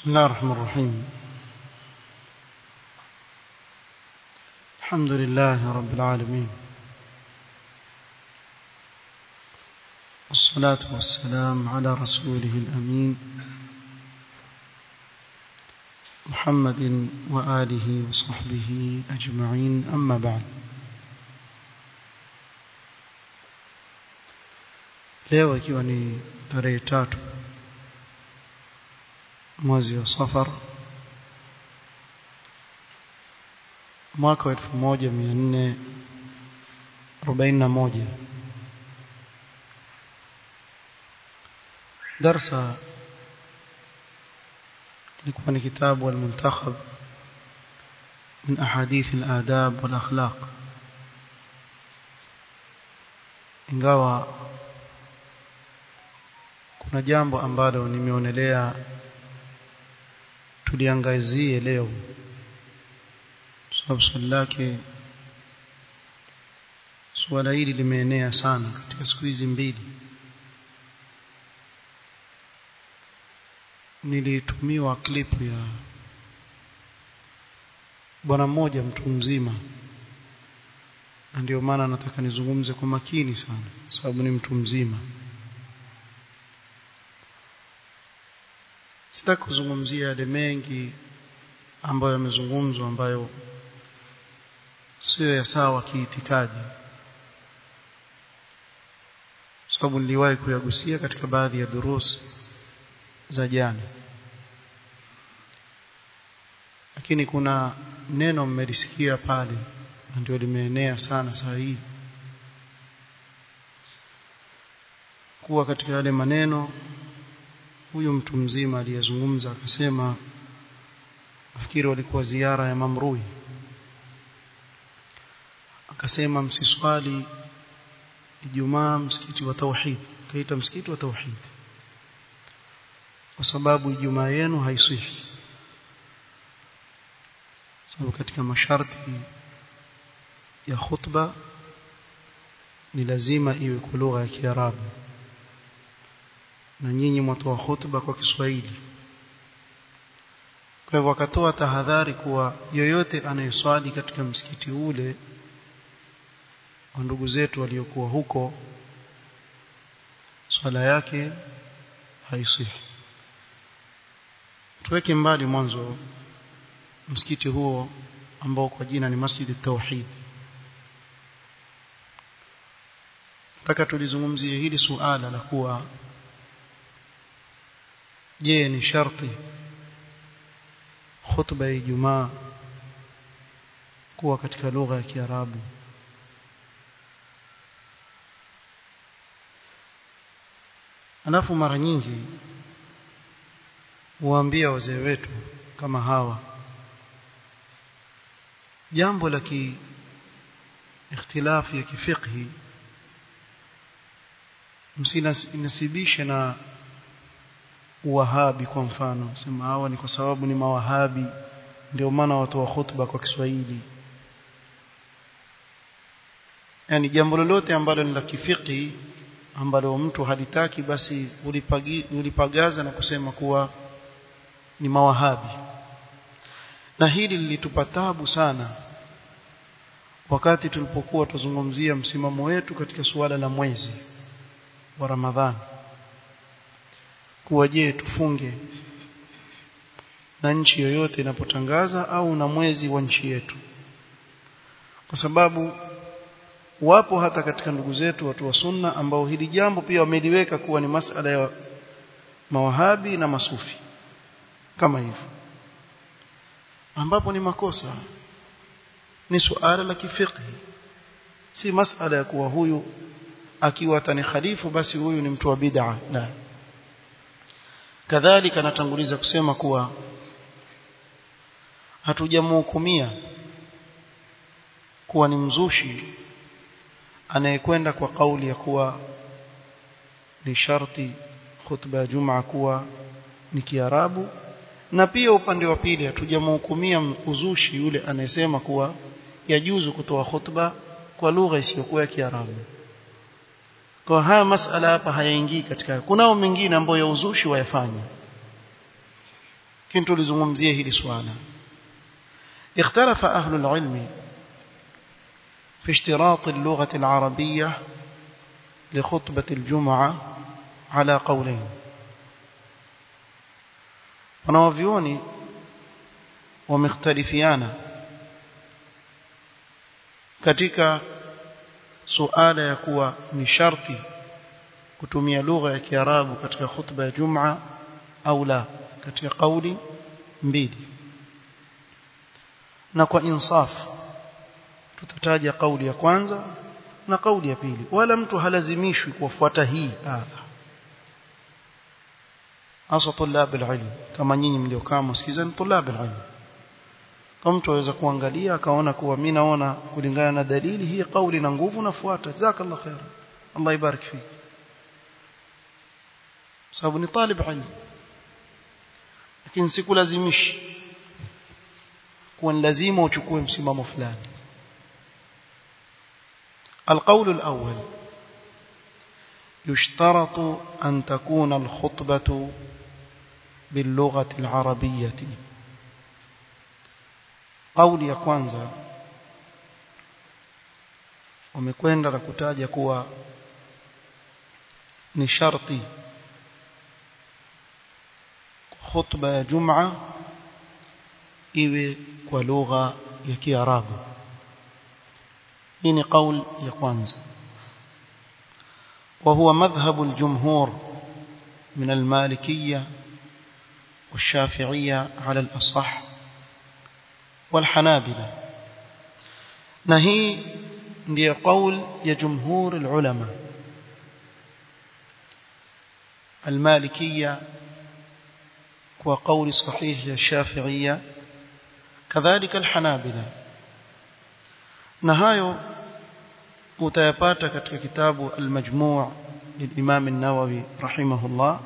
بسم الله الرحمن الرحيم الحمد لله رب العالمين والصلاة والسلام على رسوله الأمين محمد وآله وصحبه أجمعين أما بعد leo ikiwa ni tarehe tatu mwezi wa safar mwaka wa elfu moja mia nne arobaini na moja darsa ilikuwa ni kitabu almuntakhab min ahadith aladab walakhlaq ingawa kuna jambo ambalo nimeonelea tuliangazie leo sababu swali lake suala hili limeenea sana katika siku hizi mbili nilitumiwa klipu ya bwana mmoja mtu mzima na ndio maana nataka nizungumze kwa makini sana sababu ni mtu mzima sitaki kuzungumzia yale mengi ambayo yamezungumzwa ambayo sio ya sawa kiitikadi sababu niliwahi kuyagusia katika baadhi ya durusi za jana lakini kuna neno mmelisikia pale na ndio limeenea sana saa hii kuwa katika yale maneno huyu mtu mzima aliyezungumza akasema nafikiri walikuwa ziara ya Mamrui akasema msiswali Ijumaa msikiti wa tauhid kaita msikiti wa tauhid kwa sababu Ijumaa yenu haisihi sababu katika masharti ya khutba ni lazima iwe kwa lugha ya Kiarabu na nyinyi mwatoa khutba kwa Kiswahili kwa hivyo wakatoa tahadhari kuwa yoyote anayeswali katika msikiti ule wa ndugu zetu waliokuwa huko swala yake haisihi tuweke mbali mwanzo msikiti huo ambao kwa jina ni Masjid Tauhid nataka tulizungumzie hili suala la kuwa je ni sharti khutba ya Ijumaa kuwa katika lugha ya Kiarabu alafu mara nyingi huambia wazee wetu kama hawa jambo la ki ikhtilafu ya kifiqhi msinasibishe na wahabi kwa mfano sema hawa ni kwa sababu ni mawahabi ndio maana watu wa khutba kwa Kiswahili yani jambo lolote ambalo ni la kifiki ambalo mtu halitaki basi ulipagi, ulipagaza na kusema kuwa ni mawahabi na hili lilitupa tabu sana wakati tulipokuwa tuzungumzia msimamo wetu katika suala la mwezi wa Ramadhani kuwa je tufunge na nchi yoyote inapotangaza au na mwezi wa nchi yetu kwa sababu wapo hata katika ndugu zetu watu wa sunna ambao hili jambo pia wameliweka kuwa ni masala ya mawahabi na masufi kama hivyo ambapo ni makosa ni suala la kifiqhi si masala ya kuwa huyu akiwa tani khalifu basi huyu ni mtu wa bid'a la kadhalika natanguliza kusema kuwa hatujamhukumia kuwa ni mzushi anayekwenda kwa kauli ya kuwa ni sharti khutba ya Jumaa kuwa ni Kiarabu na pia upande wa pili hatujamhukumia uzushi yule anayesema kuwa yajuzu kutoa khutba kwa lugha isiyokuwa ya Kiarabu kwa haya masala hapa hayaingii katika kunao mengine ambayo ya uzushi wayafanya lakini tulizungumzia hili swala اختلف أهل العلم في اشتراط اللغة العربية لخطبة الجمعة على قولين wanawavyoni wamekhtalifiana katika suala ya kuwa ni sharti kutumia lugha ya Kiarabu katika khutba ya Jum'a au la katika kauli mbili na kwa insaf tutataja kauli ya kwanza na kauli ya pili wala mtu halazimishwi kufuata hii hasa tulab alilm kama nyinyi mliokaa msikizeni tulab alilm kama mtu aweza kuangalia akaona kuwa mimi naona kulingana na dalili hii kauli na nguvu nafuata jazakallahu khair Allah ibarik fik sababu ni talib ilm lakini sikulazimishi kuwa lazima uchukue msimamo fulani القول الأول يشترط أن تكون الخطبة باللغة العربية قول ya kwanza wamekwenda na kutaja kuwa ni sharti khutba ya Jum'a iwe kwa lugha ya Kiarabu hii ni kauli ya kwanza وهو مذهب الجمهور من المالكية والشافعية على الأصح والحنابلة نهي دي قول يا جمهور العلماء المالكية وقول صحيح الشافعية كذلك الحنابلة نهايو utayapata katika kitabu al-majmu' للإمام النووي رحمه الله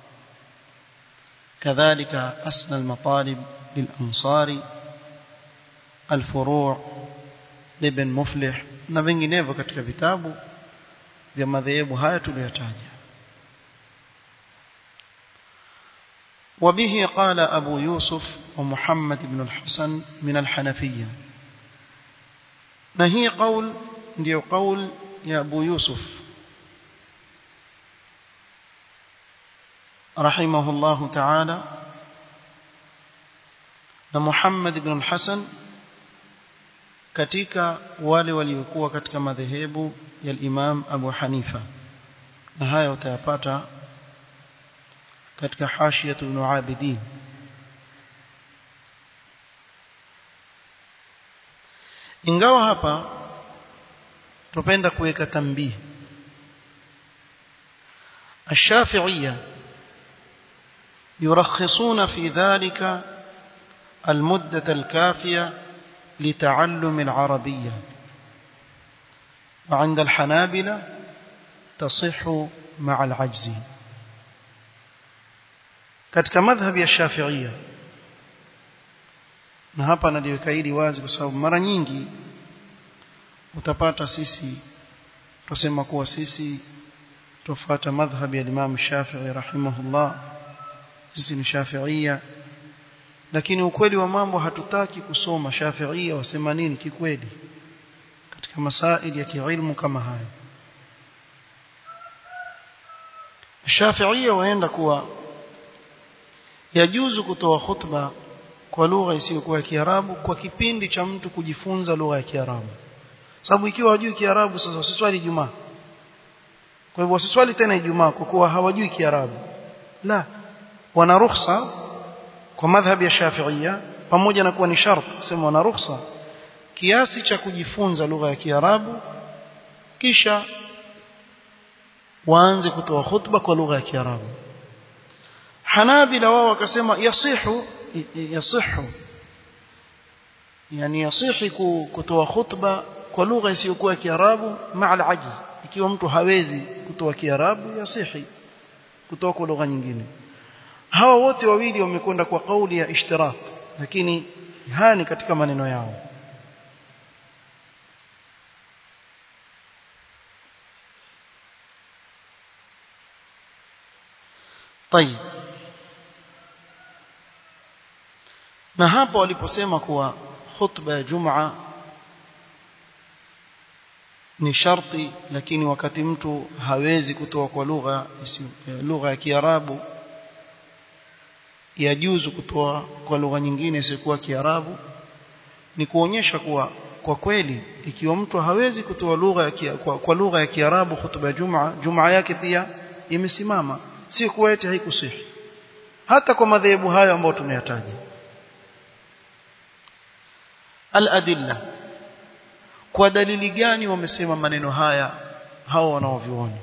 كذلك أسنى المطالب للأنصاري الفروع لابن مفلح na vinginevyo katika vitabu vya madhehebu haya tuliyotaja وبه قال أبو يوسف ومحمد بن الحسن من الحنفية نهي قول ndio قول ya Abu Yusuf rahimahullahu ta'ala na Muhammad ibn al-Hasan katika wale waliokuwa katika madhehebu ya Imam Abu Hanifa na haya utayapata katika hashiyatu ibn Abidin ingawa hapa tupenda kuweka tambii الشافعية يرخصون في ذلك المدة الكافية لتعلم العربية وعند الحنابلة تصح مع العجز katika madhhabi ya Shafi'ia na hapa naliweka hili wazi kwa sababu mara nyingi utapata sisi tusema kuwa sisi tufuata madhhabi ya Imam Shafi'i rahimahullah sisi ni Shafi'ia lakini ukweli wa mambo hatutaki kusoma Shafi'ia wasema nini kikweli katika masaili ya kiilmu kama haya Shafi'ia waenda kuwa yajuzu kutoa khutba kwa lugha isiyokuwa ya Kiarabu kwa kipindi cha mtu kujifunza lugha ya Kiarabu sababu ikiwa hawajui Kiarabu sasa wasiswali Ijumaa kwa hivyo wasiswali tena Ijumaa kwa kuwa hawajui Kiarabu la wana ruhusa kwa madhhabi ya Shafi'ia pamoja na kuwa ni sharti kusema wana ruhusa kiasi cha kujifunza lugha ya Kiarabu kisha waanze kutoa khutba kwa lugha ya Kiarabu Hanabila wao wakasema yasihu yasihu yani yasihi kutoa khutba kwa lugha isiyokuwa Kiarabu maa al-ajz ikiwa mtu hawezi kutoa Kiarabu yasihi kutoa kwa lugha nyingine hawa wote wawili wamekwenda kwa kauli ya ishtirak lakini haya ni katika maneno yao طيب na hapo waliposema kuwa khutba ya Jumaa ni sharti lakini wakati mtu hawezi kutoa kwa lugha lugha ya Kiarabu yajuzu kutoa kwa lugha nyingine isiyokuwa Kiarabu ni kuonyesha kuwa kwa kweli ikiwa mtu hawezi kutoa lugha ya kia, kwa, kwa lugha ya Kiarabu hutuba ya Jumaa Jumaa yake pia imesimama si kuwa eti haikusihi hata kwa madhehebu hayo ambayo tumeyataja al-adilla kwa dalili gani wamesema maneno haya hao wanaovioni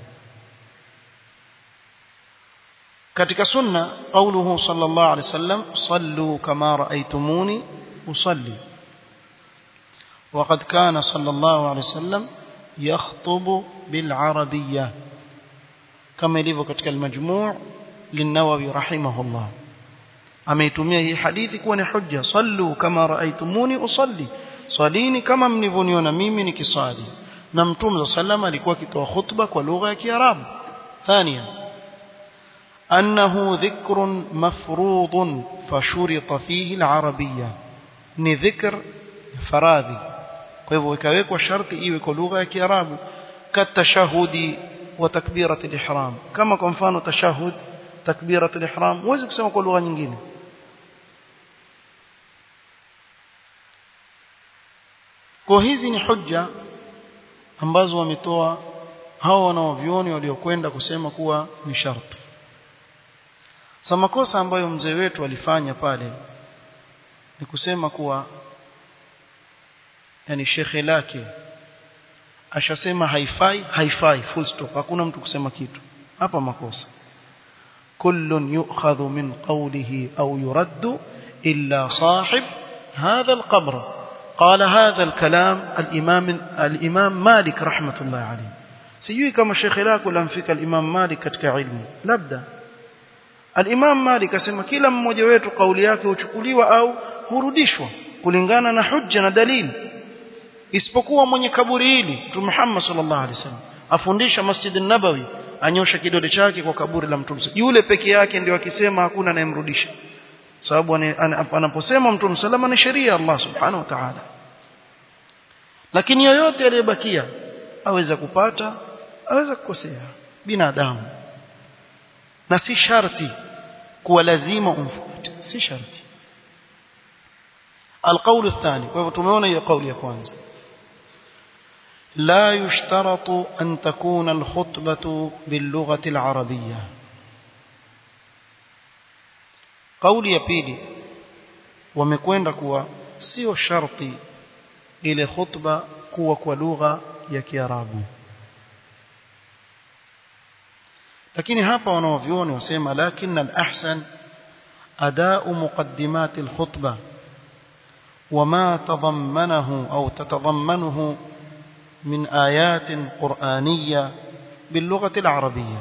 katika sunna qauluhu sallallahu alaihi wasallam sallu kama raaitumuni usalli وقد كان صلى الله عليه وسلم يخطب بالعربية كما يليف katika المجموع للنووي رحمه الله ameitumia hii hadithi kuwa ni hujja sallu kama raaitumuni usalli swalini kama mnivoniona mimi nikiswali na mtume sallam alikuwa akitoa khutba kwa lugha ya kiarabu thania annahu dhikrun mafrudun fashurita fihi alarabiyya ni dhikr faradhi kwa hivyo ikawekwa sharti iwe kwa lugha ya kiarabu katashahudi wa takbirat ihram kama kwa mfano tashahud takbirat ihram huwezi kusema kwa lugha nyingine kwa hizi ni hujja ambazo wametoa hao wanaovioni waliokwenda kusema kuwa ni sharti sa makosa ambayo mzee wetu alifanya pale ni kusema kuwa yani shekhe lake ashasema haifai haifai full stop hakuna mtu kusema kitu hapa makosa kullun yu'khadhu min qawlihi au yuraddu illa sahib hadha alqabr قال هذا الكلام الإمام الإمام مالك رحمة الله عليه sijui kama shekhe lako lamfika al-Imam Malik katika ilmu labda al-Imam Malik asema kila mmoja wetu kauli yake huchukuliwa au hurudishwa kulingana na hujja na dalili isipokuwa mwenye kaburi hili Mtume Muhammad sallallahu alaihi wasallam afundisha Masjid an-Nabawi anyosha kidole chake kwa kaburi la Mtume yule peke yake ndio akisema hakuna anayemrudisha sababu anaposema Mtume salama ni sheria Allah subhanahu wa ta'ala lakini yoyote aliyebakia aweza kupata aweza kukosea binadamu na si sharti kuwa lazima umfuate si sharti القول الثاني وهو tumeona hiyo kauli ya kwanza لا يشترط أن تكون الخطبة باللغة العربية قولي ya pili wamekwenda kuwa sio sharti ile khutba kuwa kwa lugha ya Kiarabu lakini hapa wanaovioni wasema lakini al-ahsan adau muqaddimat al-khutbah وما تضمنه أو تتضمنه من آيات قرآنية باللغة العربية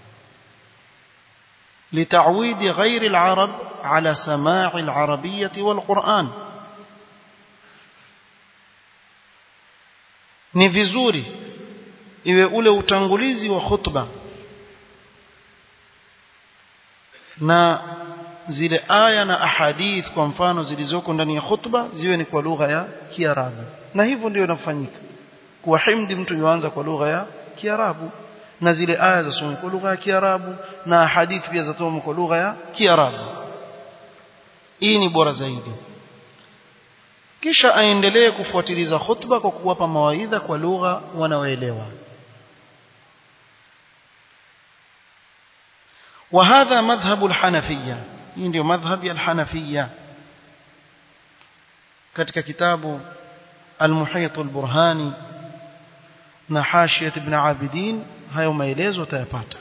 لتعويد غير العرب على سماع العربية والقرآن ni vizuri iwe ule utangulizi wa khutba na zile aya na ahadith kwa mfano zilizoko ndani ya khutba ziwe ni kwa lugha ya Kiarabu na hivyo ndio inafanyika kuwahimdi mtu yuanza kwa lugha ya Kiarabu na zile aya za somo kwa lugha ya Kiarabu na ahadith pia zatomo kwa lugha ya Kiarabu hii ni bora zaidi kisha aendelee kufuatiliza khutba kwa kuwapa mawaidha kwa lugha wanaoelewa وهذا مذهب الحنفيه hii ndio madhhabi al-Hanafiyya katika kitabu al-Muhit al-Burhani na Hashiyat ibn Abidin hayo maelezo utayapata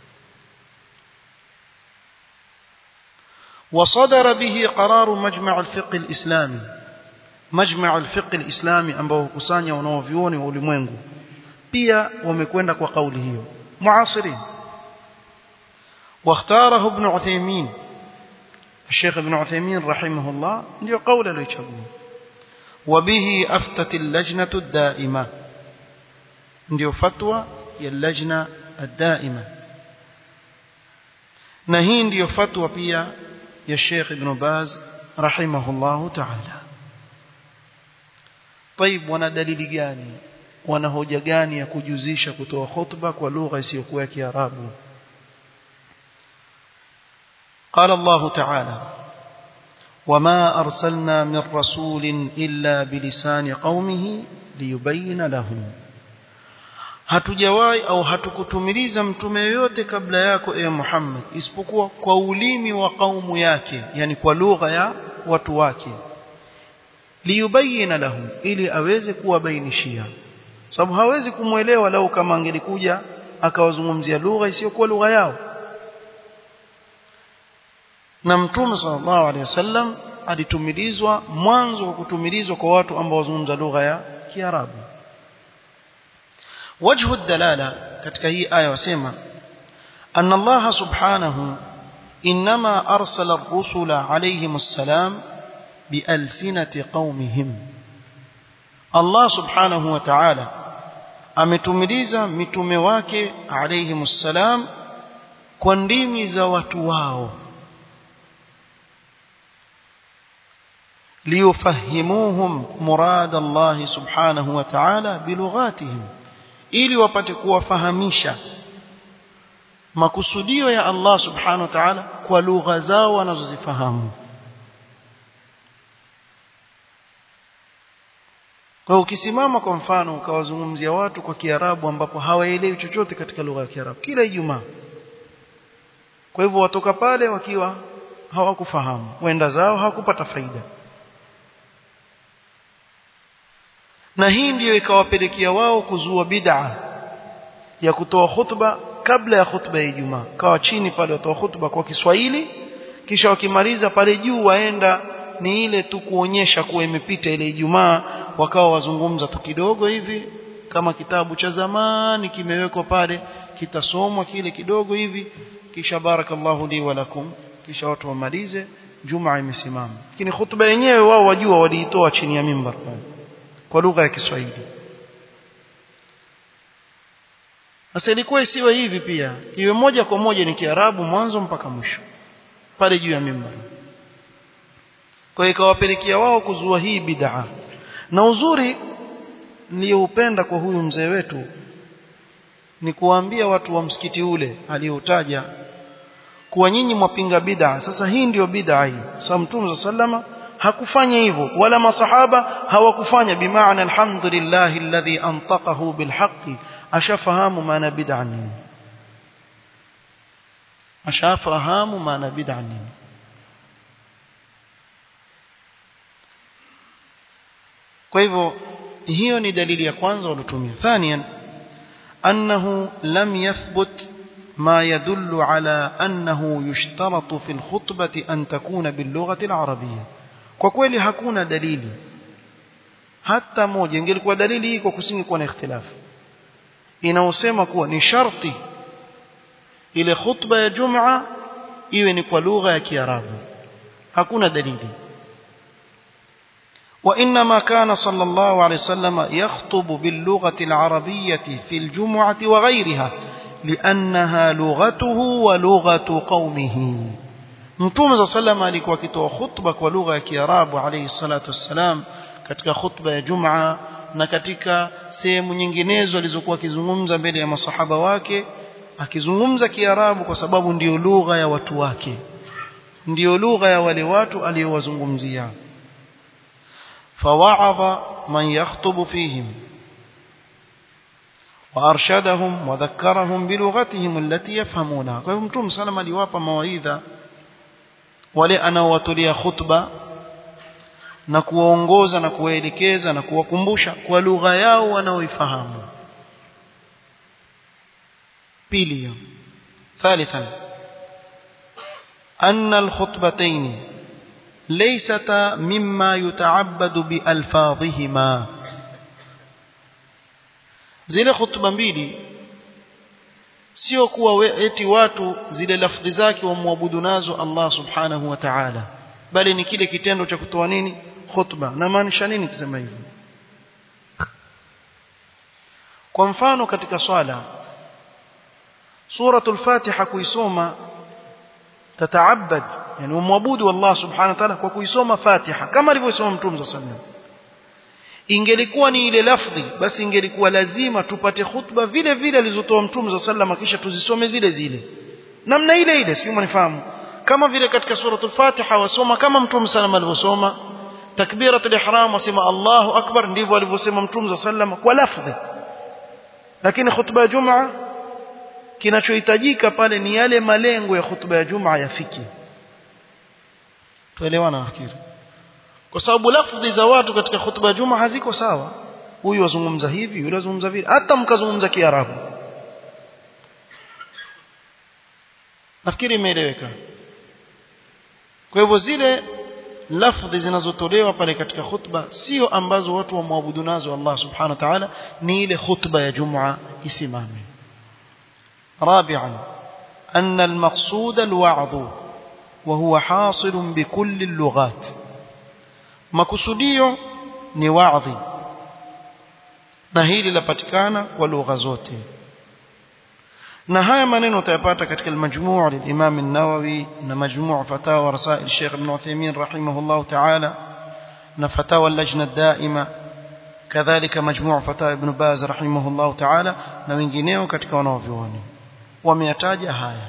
وصدر به قرار مجمع الفقه الإسلامي مجمع الفقه الإسلامي ambao hukusanya wanaovioni wa ulimwengu pia wamekwenda kwa kauli hiyo muasirin واختاره ابن عثيمين الشيخ ابن عثيمين رحمه الله ndio قول aliyochagua وبه افتت اللجنه الدائمه ndio fatwa ya lajna الدائمه na hii ndio fatwa pia ya Sheikh Ibn Baz رحمه الله تعالى طيب wana dalili gani wana hoja gani ya kujuzisha kutoa khutba kwa lugha isiyokuwa ya Kiarabu قال الله تعالى وما أرسلنا من رسول إلا بلسان قومه ليبين لهم hatujawahi au hatukutumiliza mtume yoyote kabla yako e Muhammad isipokuwa kwa ulimi wa kaumu yake yani kwa lugha ya watu wake liyubayina lahum ili aweze kuwabainishia sababu hawezi kumwelewa lau kama angelikuja akawazungumzia lugha isiyokuwa lugha yao na mtume sallallahu alaihi wasallam alitumilizwa mwanzo wa kutumilizwa kwa watu ambao wazungumza lugha ya Kiarabu وجه الدلالة katika hii aya wasema أن الله سبحانه إنما أرسل الرسل عليهم السلام بألسنة قومهم الله سبحانه وتعالى ametumiliza mitume wake alayhim salam kwa ndimi za watu wao liyufahimuhum murad Allah subhanahu wa ta'ala bilughatihim ili wapate kuwafahamisha makusudio ya Allah subhanahu wa ta'ala kwa lugha zao wanazozifahamu kwa ukisimama kwa mfano ukawazungumzia watu kwa Kiarabu ambapo hawaelewi chochote katika lugha ya Kiarabu kila Ijumaa kwa hivyo watoka pale wakiwa hawakufahamu wenda zao hawakupata faida na hii ndiyo ikawapelekea wao kuzua bid'a ya kutoa khutba kabla ya khutba ya Ijumaa kawa chini pale watoa khutba kwa Kiswahili kisha wakimaliza pale juu waenda ni ile tu kuonyesha kuwa imepita ile Ijumaa wakawa wazungumza tu kidogo hivi kama kitabu cha zamani kimewekwa pale kitasomwa kile kidogo hivi kisha barakallahu li wa lakum kisha watu wamalize Jumaa imesimama lakini khutba yenyewe wao wajua waliitoa chini ya mimbar pale kwa lugha ya Kiswahili Sasa ilikuwa isiwe hivi pia iwe moja kwa moja ni Kiarabu mwanzo mpaka mwisho pale juu ya mimbar kwa ikawapelekea wao kuzua hii bid'a na uzuri niliyoupenda kwa huyu mzee wetu ni kuwaambia watu wa msikiti ule aliyotaja kuwa nyinyi mwapinga bid'a sasa hii ndiyo bid'a hii sasa mtume sallama hakufanya hivyo wala masahaba hawakufanya bimaana alhamdulillah alladhi antaqahu bilhaqqi ashafahamu maana bid'a nini ashafahamu maana bid'a nini kwa hivyo hiyo ni dalili ya kwanza walotumia thaniyan annahu lam yathbut ما يدل على أنه يشترط في الخطبة أن تكون باللغة العربية kwa kweli hakuna dalili hata moja ingelikuwa dalili hii kwa kusingekuwa na ikhtilafu inaosema kuwa ni sharti ile khutba ya Jumaa iwe ni kwa lugha ya Kiarabu hakuna dalili وإنما كان صلى الله عليه وسلم يخطب باللغة العربية في الجمعة وغيرها لأنها لغته ولغة قومه Mtume za salama alikuwa akitoa khutba kwa lugha ya Kiarabu alayhi salatu wassalam katika khutba ya Jumaa na katika sehemu nyinginezo alizokuwa akizungumza mbele ya masahaba wake akizungumza Kiarabu kwa sababu ndiyo lugha ya watu wake ndiyo lugha ya wale watu aliyowazungumzia فوعظ من يخطب فيهم وارشدهم وذكرهم بلغتهم التي يفهمونها kwa hivyo mtume salama aliwapa mawaidha wale anaowatolea khutba na kuwaongoza na kuwaelekeza na kuwakumbusha kwa lugha yao wanaoifahamu pili ثالثا أن الخطبتين ليستا مما يتعبد بألفاظهما zile khutba mbili sio kuwa eti watu zile lafdhi zake wamwabudu nazo Allah subhanahu wa ta'ala bali ni kile kitendo cha kutoa nini khutba na maanisha nini kusema hivyo kwa mfano katika swala suratul fatiha kuisoma tataabad yani umwabudu Allah subhanahu wa ta'ala kwa kuisoma Fatiha kama alivyosoma Mtume sallallahu alaihi wasallam ingelikuwa ni ile lafdhi basi ingelikuwa lazima tupate khutba vile vile alizotoa Mtume sallallahu alaihi wasallam kisha tuzisome zile zile namna ile ile sio mnifahamu kama vile katika suratul Fatiha wasoma kama Mtume sallallahu alivyosoma takbiratul ihram wasema Allahu akbar ndivyo alivyosema Mtume sallallahu kwa lafdhi lakini khutba ya Jumaa kinachohitajika pale ni yale malengo ya khutba ya Jumaa yafiki tuelewana nafikiri kwa sababu lafdhi za watu katika khutba ya Jumaa haziko sawa huyu wazungumza hivi yule wazungumza vile hata mkazungumza Kiarabu nafikiri imeeleweka kwa hivyo zile lafdhi zinazotolewa pale katika khutba sio ambazo watu wamwabudu nazo Allah subhanahu wa ta'ala ni ile khutba ya Jumaa isimame رابعا أن المقصود الوعظ وهو حاصل بكل اللغات makusudio ni wa'dhi na hili lapatikana kwa lugha zote na haya maneno utayapata katika al-majmu' lil-Imam an-Nawawi na majmu' fatawa rasail Sheikh Ibn Uthaymeen rahimahullah ta'ala na fatawa al-lajna ad-da'ima kadhalika majmu' fatawa Ibn Baz rahimahullah ta'ala na wengineo katika wanaovioni wameyataja haya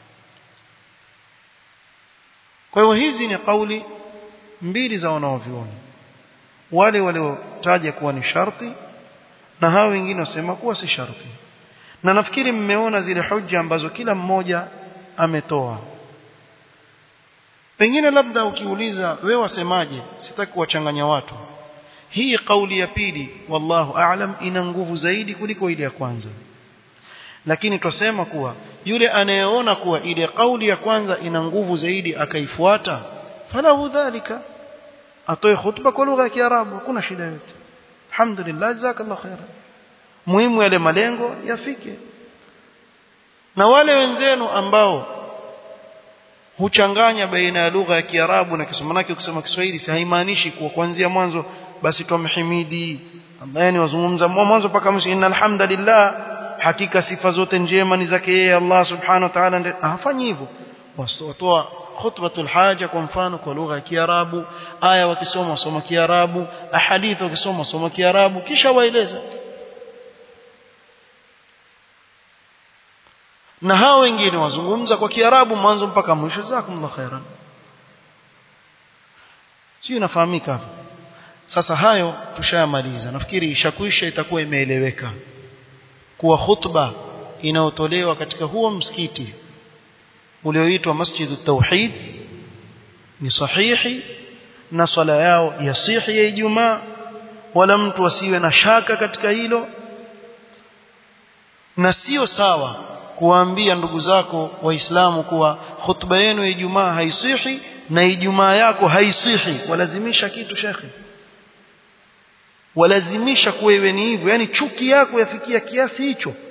kwa hiyo hizi ni kauli mbili za wanaovioni wale waliotaja kuwa ni sharti na hao wengine wasema kuwa si sharti na nafikiri mmeona zile hoja ambazo kila mmoja ametoa pengine labda ukiuliza wewe wasemaje sitaki kuwachanganya watu hii kauli ya pili wallahu a'lam ina nguvu zaidi kuliko ile ya kwanza lakini twasema kuwa yule anayeona kuwa ile kauli ya kwanza ina nguvu zaidi akaifuata falahu dhalika atoe khutba kwa lugha ya Kiarabu hakuna shida yote alhamdulillah jazakallahu khairan muhimu yale malengo yafike na wale wenzenu ambao huchanganya baina ya lugha ya Kiarabu na Kiswahili manake ukisema Kiswahili si haimaanishi kuwa kuanzia mwanzo basi tumhimidi yani wazungumza mwanzo mpaka mwisho innal hamdalillah hakika sifa zote njema ni zake yeye Allah subhanahu wa ta'ala hafanyi hivyo watoa khutbatul haja kwa mfano kwa lugha ya Kiarabu aya wakisoma wasoma Kiarabu ahadith wakisoma wasoma Kiarabu kisha waeleza na hao wengine wazungumza kwa Kiarabu mwanzo mpaka mwisho jazakumullah khairan sio inafahamika hapo sasa hayo tushayamaliza nafikiri ishakwisha itakuwa imeeleweka kuwa khutba inayotolewa katika huo msikiti ulioitwa Masjidu Tauhid ni sahihi na swala yao yasihi ya Ijumaa wala mtu asiwe na shaka katika hilo na sio sawa kuwaambia ndugu zako waislamu kuwa khutba yenu ya Ijumaa haisihi na Ijumaa yako haisihi walazimisha kitu shekhi walazimisha kuwa iwe ni hivyo yani chuki yako yafikia kiasi hicho